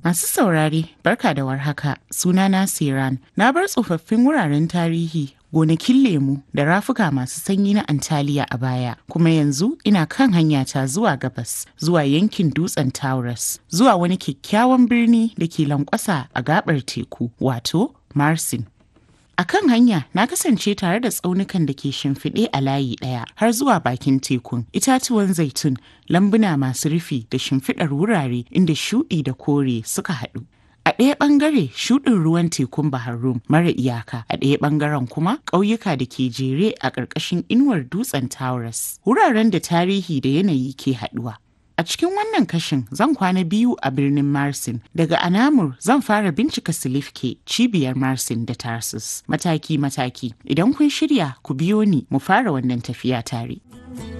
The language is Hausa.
Masu saurare, barka da warhaka, sunana Siran. Na bar tsofaffin wuraren tarihi, gonakin lemu da rafuka masu sanyi na Antaliya a baya, kuma yanzu ina kan hanyata zuwa gabas, zuwa yankin dutsen Taurus, zuwa wani kyakkyawan birni da ke lankwasa a gabar teku, wato Marsin. A kan hanya na kasance tare da tsaunukan da ke shimfiɗe a layi ɗaya har zuwa bakin tekun, itatuwan zaitun, lambuna masu rufi da shimfiɗar wurare inda shuɗi da kore suka haɗu. A ɗaya ɓangare shuɗin ruwan tekun Bahar Rum mara iyaka, a ɗaya ɓangaren kuma ƙauyuka da ke jere a ƙarƙashin inuwar dutsen Taurus. Wuraren da tarihi da yanayi ke haɗuwa. A cikin wannan kashin zan kwana biyu a birnin Marsin. Daga Anamur zan fara bincika Silifke cibiyar Marsin da Tarsus mataki-mataki. Idan kun shirya ku biyo ni mu fara wannan tafiya tare.